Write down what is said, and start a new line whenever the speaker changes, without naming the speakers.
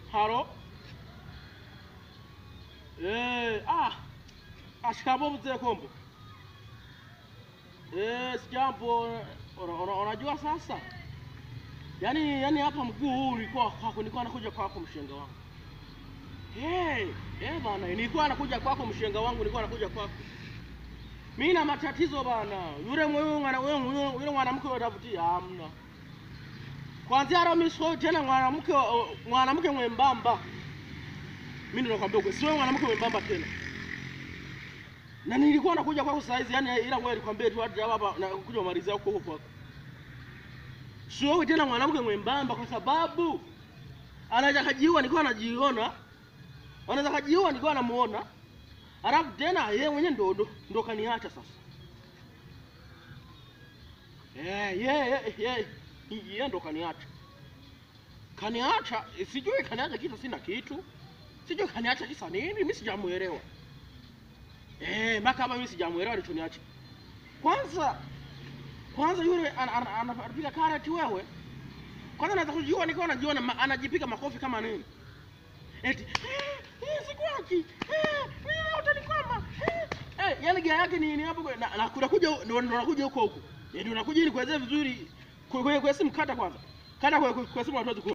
Halo. Eh, ah. Ashikamo mzee Kombo. Eh, sijambo. Una- una- Unajua sasa? Yaani yaani hapa mguu huu ulikuwa kwako, nilikuwa nakuja kwako mshenga wangu. Hey, eh bana, nilikuwa nakuja kwako mshenga wangu, nilikuwa nakuja kwako. Mimi na matatizo bana. Yule mwewe mwana wewe yule yule mwanamke unatafutia hamna. Kwanza leo mimi sio tena mwanamke wa- mwanamke mwembamba. Mimi ndio nakwambia ukweli, sio mwanamke mwembamba tena. Na nilikuwa nakuja kwako saa hizi, yani ila wewe nikwambie tu hadi hapa na kuja kumalizia huko huko kwako. Sio wewe tena mwanamke mwembamba kwa sababu anaweza kajiua nilikuwa najiona. Anaweza kajiua nilikuwa namuona. Alafu tena yeye mwenyewe ndo ndo, ndo kaniacha sasa. Eh, yeye yeye yeye ndo kaniacha. Kaniacha, eh, sijui kaniacha kisa sina kitu. Sijui kaniacha kisa nini, mimi sijamuelewa. Eh, mpaka hapa mimi sijamuelewa alichoniacha. Kwanza kwanza yule ana- ana- ana- anapiga karate wewe. Kwanza naweza kujua nikiwa najiona ma- anajipiga makofi kama nini. Eti eh, eh, sikuachi. Eh, eh, utanikwama. Eh, eh, yani gia yake ni ni hapo kwa- na na kunakuja ndo ndo nakuja huko huko. Ndio nakuja ili kuelezea vizuri kwa kwa kwa simu kata kwanza. Kata kwa kwa kwa simu watu